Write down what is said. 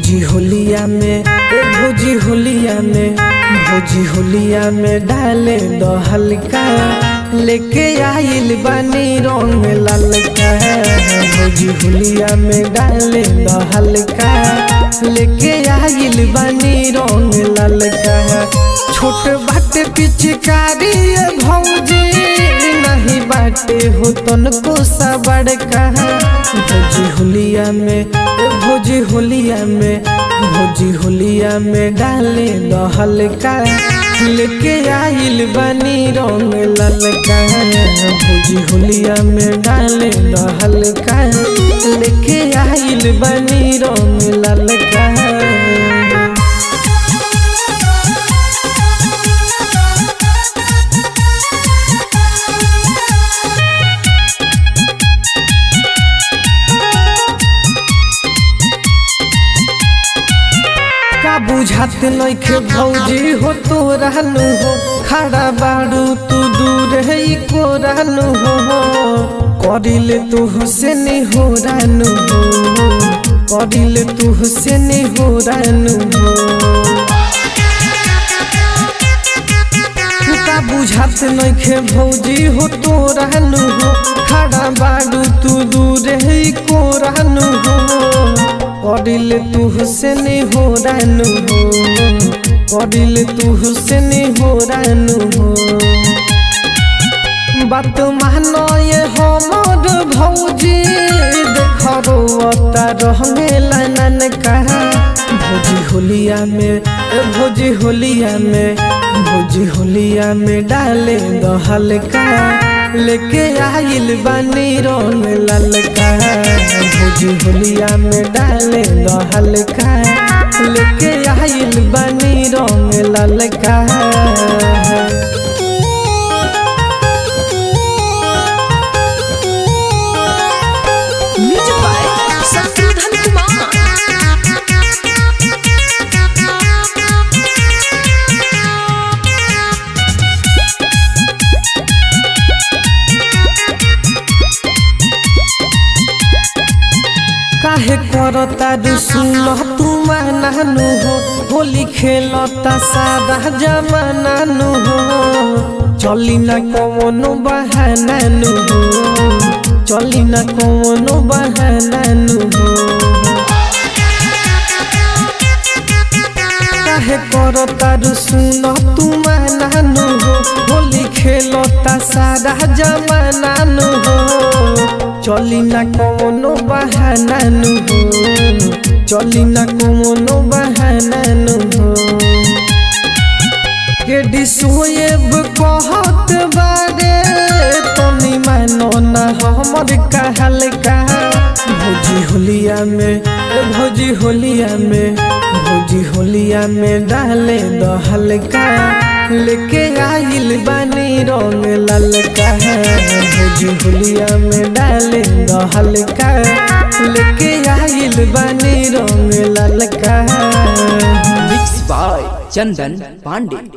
भौजी होलिया में ए भौजी होलिया में भौजी होलिया में डाले दो हल्का लेके आइल बानी रंग ललका भौजी होलिया में डाले दो हल्का लेके आइल बानी रंग ललका छोट बाटे पिचकारी ए भौजी नहीं बाटे हो तनको सा बड़का भौजी होलिया में ए भौजी होलिया में भौजी होलिया में डाले दो हल्का लेके आइल बनी रंग ललका भौजी होलिया में डाले दो हल्का लेके आइल बनी रंग ललका का बुझात नइखे भौजी हो तो रहनु हो खड़ा बाड़ू तू दूर है को रहनु हो करिले तू हुसैन हो रहनु हो करिले तू हुसैन हो रहनु हो का बुझात नइखे भौजी हो तो रहनु हो खड़ा बाड़ू तू दूर है को रहनु हो करिल तू हुसैन हो रानू हो करिल तू हुसैन हो रानू हो बात मानो ये हमर भौजी देखरो अता रहने लानन कहा भौजी होलिया में ए भौजी होलिया में भौजी होलिया में डाले दो हल्का लेके आइल बानी रंग ललका भौजी होलिया में डाले दो हल्का लेके आइल बानी रंग ललका म्यूजिक बाय शत्रुघ्न कुमार काहे करता रुसुल तू मानानु हो होली खेलता सादा जमानानु हो चली ना कवनो बहानानु हो चली ना कवनो बहानानु हो काहे करता रुसुल तू मानानु हो होली खेलता सादा जमानानु हो चली ना कवनो बहानानु हो चली ना कवनो बहानानु हो के डिसोएब कहत बारे तनी मानो ना हमर कहल का भौजी होलिया में ए भौजी होलिया में भौजी होलिया में डाले दो हल्का लेके आइल बानी रंग ललका भौजी होलिया में डाले दो हल्का लेके आइल बानी रंग ललका मिक्स बाय चंदन पांडे